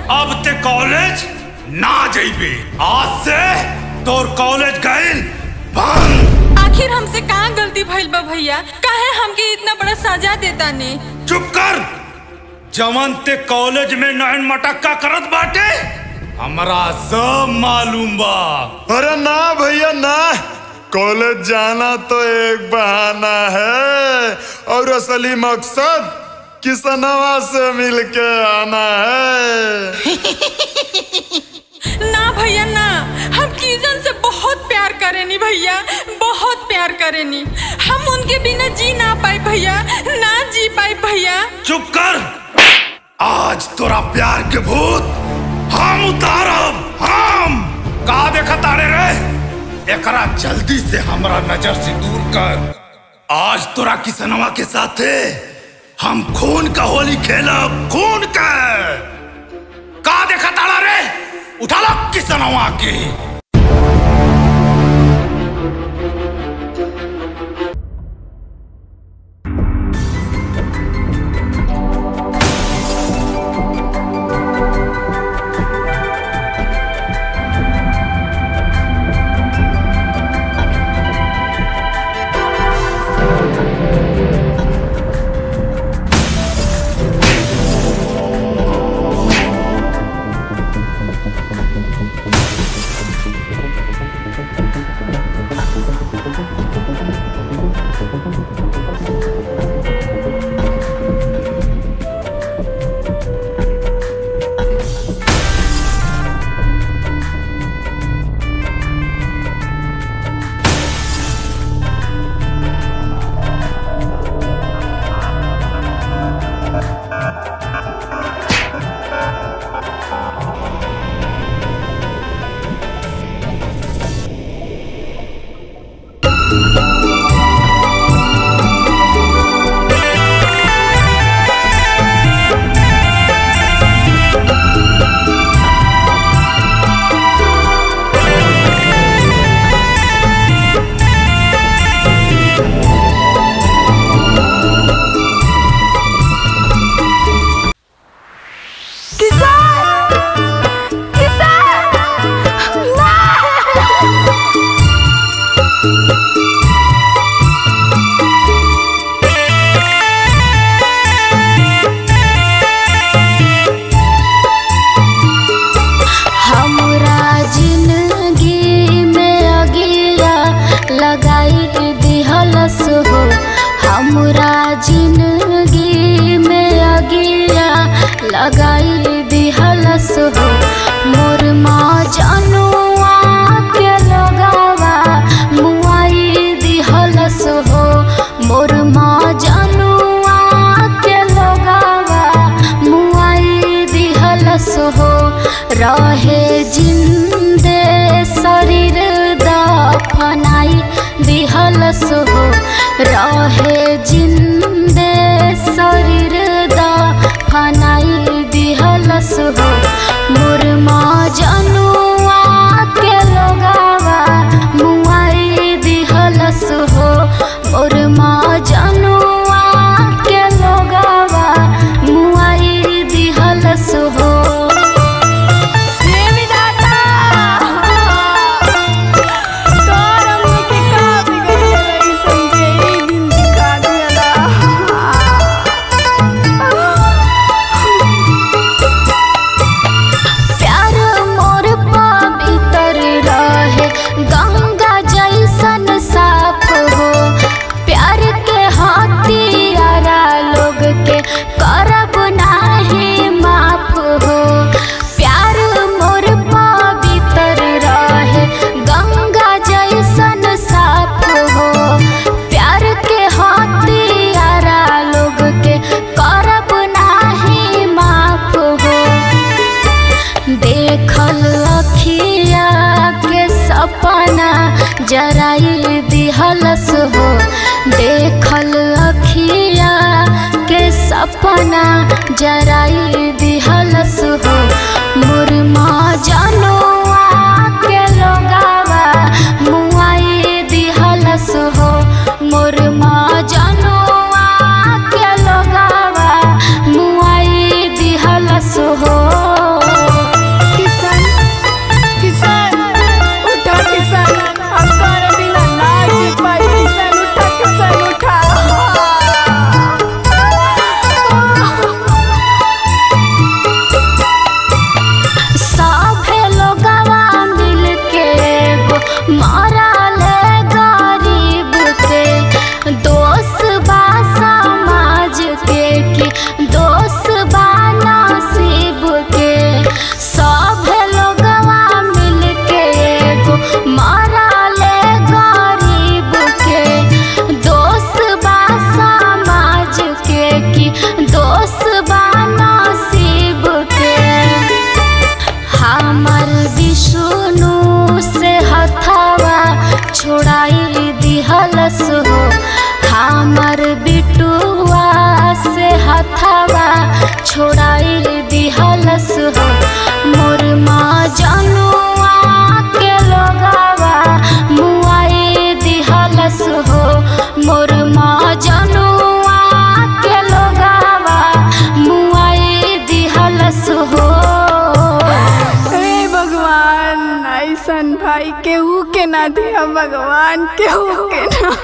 अब ते कॉलेज ना जइबे आज से तोर कॉलेज गइल बंद आखिर हमसे कहाँ गलती भइल बा भैया काहे हमके इतना बड़ा सजा देता ने चुप कर जवन ते कॉलेज में नैन मटक्का करत बाटे हमरा सब मालूम बा अरे ना भैया ना कॉलेज जाना तो एक बहाना है और असली मकसद किसनवा से मिलके आना है ना भैया ना हम किजन से बहुत प्यार करेनी भैया बहुत प्यार करेनी हम उनके बिना जी ना पाए भैया ना जी पाए भैया चुप कर आज तोरा प्यार के भूत हम उतारब हम का देखा तारे रे एकरा जल्दी से हमरा नजर से दूर कर आज तोरा किसनवा के साथे हम खून का होली खेलब खून का का देखा तारा रे उठा लो किसनवा के हमरा जिंदगी में अगिया लगाई दिहलस हो हमरा जिंदगी में अगिया लगाई दिहलस हो मोर माँ जनुआ के लगावा मुआई दिहलस हो मोर माँ जनुआ के लगावा मुआई दिहलस हो रहे जिंदे शरीर दफनाई दिहलस हो रहे जिंदे शरीर दफनाई दिहलस हो मुरमा जनुआ के लगावा मुआई दिहलस हो मुरमा जनुआ के लगावा मुआई दिहलस हो प्यार मोर पवित्र रहे गंगा जैसन साफ हो प्यार के हथियारा लोग के करब नाही माफ हो प्यार मोर पवित्र रहे गंगा जैसन साफ हो प्यार के हथियारा लोग के करब नाही माफ हो देखल अखिया के सपना जराई दिहलस हो देखल अखिया के सपना जराई दिहलस हो मुरमा जनुआ के लोगावा मुआई दिहलस हो मुरमा जनुआ के लोगावा मुआई दिहलस हो विष्णु से हथावा छोड़ाई दिहलस हो हमर बिटुआ से हथावा छोड़ाई दिहलस हो मोर माँ जनुआ के लोगावा मुआई दिहलस हो मोर माँ जनुआ के लोगावा मुआई दिहलस हो हे भगवान ऐसन भाई केहू के ना दिया भगवान केहू के ना